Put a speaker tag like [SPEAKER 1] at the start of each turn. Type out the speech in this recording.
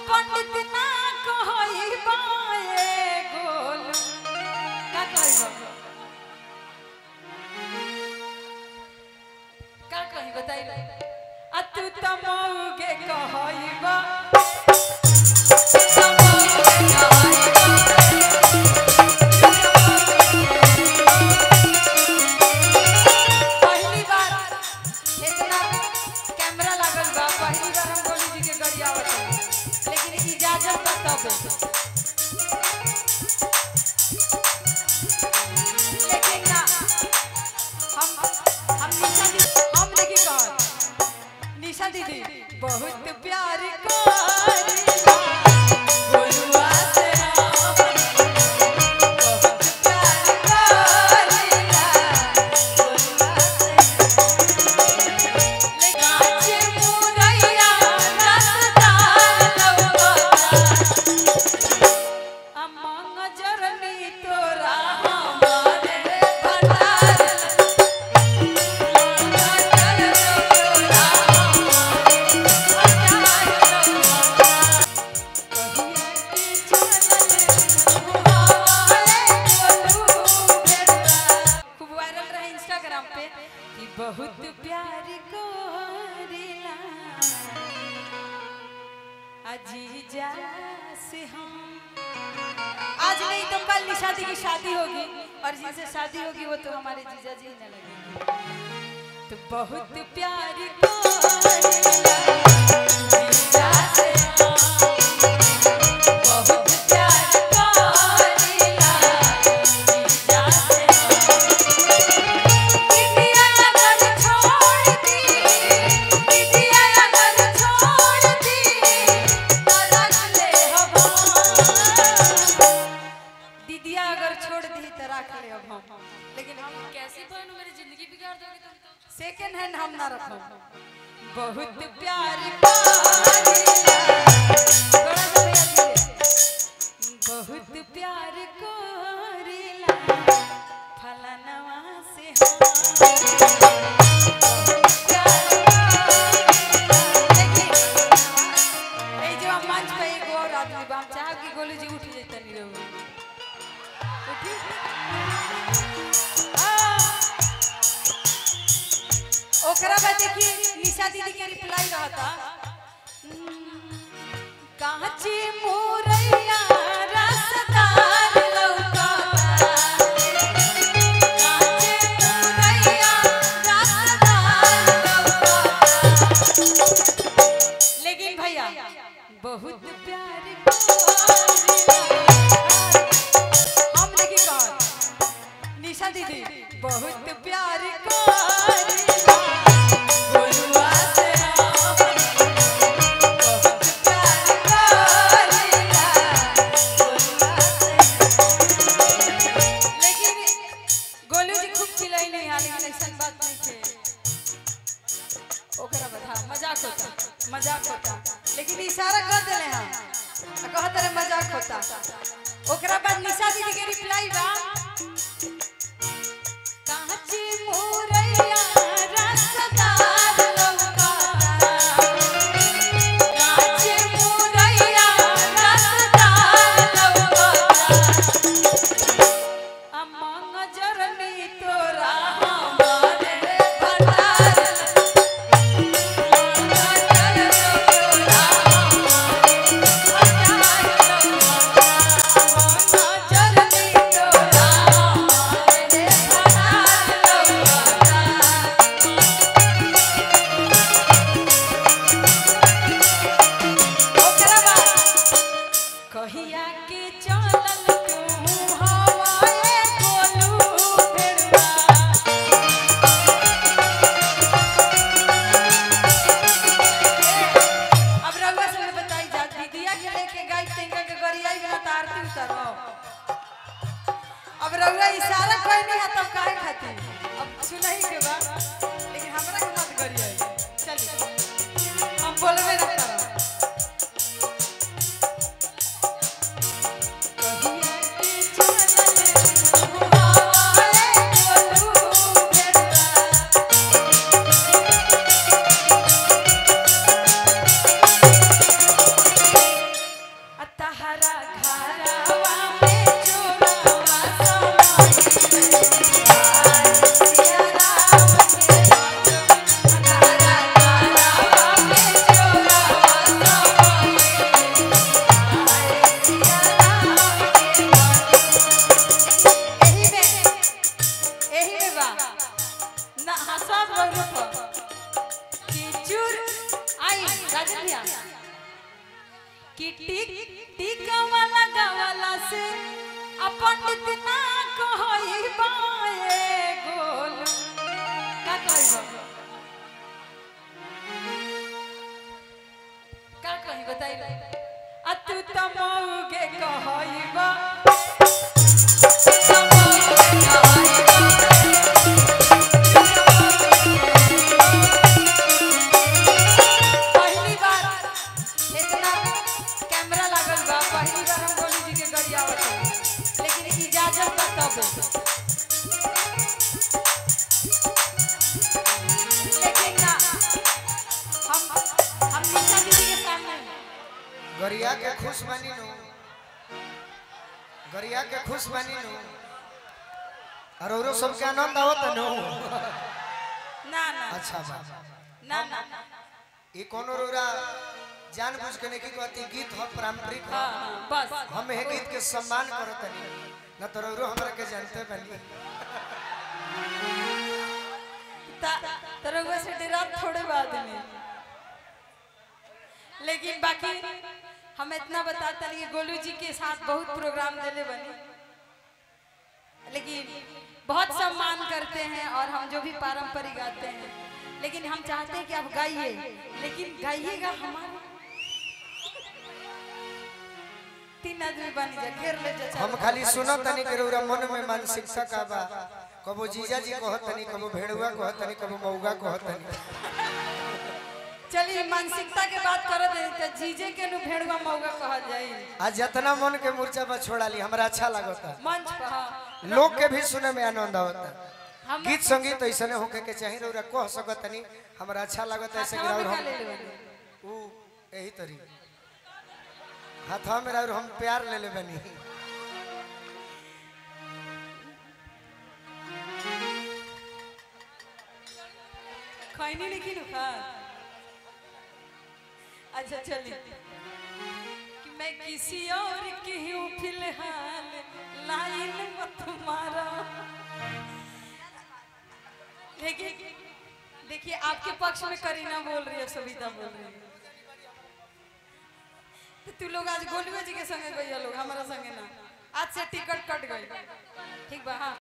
[SPEAKER 1] पंडित ना कहई बाए गोल का कहई बा का कही बताई आ तू त मौगे कहई बा पहली बार इतना कैमरा लागल बा पहली बार हम गोलू जी के गरियावत हई। लेकिन इजाजत बा तब लेकिन ना हम हम निशा दीदी हम देखी कौन निशा दीदी बहुत प्यार करेला गोलुआ से हम बहुत प्यार करेला गोलुआ से काचे मुरैया रसदार लौका अमंग जरनी तोरा हमारे भंडार खूब वायरल रहे इंस्टाग्राम पे कि बहुत प्यार करेला अजीजा से हम आज नहीं तो कल निशादी की शादी होगी और जिनसे शादी होगी वो तो हमारे जीजा जी न लगेंगे तो बहुत प्यार करेला जीजा से हम। बहुत प्यार करेला जीजा से हम। इंडिया अगर छोड़ दी, इंडिया अगर छोड़ दी, तो रख ले हम। दीदिया अगर छोड़ दी तो रख ले अब हम लेकिन हम
[SPEAKER 2] कैसी बहन मेरी जिंदगी बिगाड़ दोगे तुम तो
[SPEAKER 1] सेकंड हैंड हम ना रखो बहुत प्यार करेला थोड़ा सा भैया धीरे। बहुत प्यार करेला फलनवा से हम बहुत प्यार करेला। देखिए, ए जो हम मंच पे एगो और आदमी बा हम चाहब कि गोलू जी उठ जैतन रहो उठी आ, ओकरा बाद देखिए निशा दीदी के रिप्लाई रहा था कांची मुरैया रसदार लौका कांची मुरैया रसदार लौका लेकिन भैया बहुत प्यार करेला। हम देखिए कौन निशा दीदी बहुत प्यार करेला गोलुआ से हम बहुत प्यार करेला गोलुआ से लेकिन गोलू जी खूब चिल्लाई नहीं हाल लेकिन ऐसा बात नहीं थे ओकरा बता मजाक होता मजाक होता लेकिन इशारा कर देले हम आ कहत रहे मजाक होता ओकरा बाद निशा दीदी के रिप्लाई बा कांची मुरैया रसदार लौका कांची मुरैया रसदार लौका अमंग जरनी तोरा हमारे भंडार कहिया के चलल तू हवाए गोलू फेरवा अब रउआ से मैं बताई जा दीदिया के लेके गाय टेंगा के गरियाई में तो आरती उतारो अब रउआ इशारा कोई नहीं है तब काहे खातिर अब सुनही के बा लेकिन हमरा के मत गरियाई चलिए हम बोलबे ना करो कहिया के चलल हुआए गोलू भेड़वा राजन भैया कि टिक टिका वाला गवाला से अपन इतना कहई बाए गोल का कहई बा का कही बताई आ तू त मौगे कहई बा पहली बार इतना कैमरा लागल बा पहली बार हम गोलू जी के गरियावत हई। लेकिन इजाजत बा तब लेकिन ना हम हम निशा दीदी के सामने
[SPEAKER 3] गरिया के खुश बनी नु गरिया के खुश बनी नु और औरो सबके आनंद आवत नु
[SPEAKER 1] ना ना
[SPEAKER 3] अच्छा बा
[SPEAKER 1] ना ना
[SPEAKER 3] ई कोनो रोरा जान बुझ के नहीं की कहती गीत हो पारंपरिक हो
[SPEAKER 1] हाँ हाँ बस
[SPEAKER 3] हम हे गीत के सम्मान करत नहीं न तो औरो हमरा के जानते बनी
[SPEAKER 1] ता तरगुआ से डेरा थोड़े बाद में लेकिन बाकी हम इतना बताते हैं कि गोलू जी के साथ बहुत प्रोग्राम देले बने लेकिन बहुत सम्मान करते हैं और हम जो भी पारंपरिक गाते हैं लेकिन हम चाहते हैं कि आप गाइए लेकिन गाइएगा हमारे तीन आदमी बन जा घेर ले जा
[SPEAKER 3] हम खाली सुनत तनी के रौरा मन में मानसिकता का बा कबो जीजा जी कहत तनी कबो भेड़ुआ कहत तनी कबो मौगा कहत तनी
[SPEAKER 1] चलिए मानसिकता के बात करत है तो जीजे के नु भेड़वा मौगा कहल जाई
[SPEAKER 3] आज जितना मन के मूर्छा पर छोड़ा ली हमरा अच्छा लागता
[SPEAKER 1] मंच पर हाँ।
[SPEAKER 3] लोग के भी सुने में आनंद आवता
[SPEAKER 1] हम
[SPEAKER 3] गीत संगीत ऐसने होके के चाहिए रौरा कह सकत तनी हमरा अच्छा लागता ऐसे
[SPEAKER 1] हाथवा
[SPEAKER 3] गिराउर
[SPEAKER 1] में
[SPEAKER 3] हम
[SPEAKER 1] का ले लेबे?
[SPEAKER 3] ऊ यही तरी हाथवा में और हम प्यार ले ले बनी
[SPEAKER 1] खैनी नहीं नु खा अच्छा चलिए कि मैं किसी और की हूँ फिलहाल लाइन मत मारा देखिए देखिए आपके पक्ष में करीना बोल रही है सविता बोल रही है तो तू लोग आज गोलुए जी के संगे गई लोग हमारा संगे ना आज से टिकट कट गई ठीक बा हाँ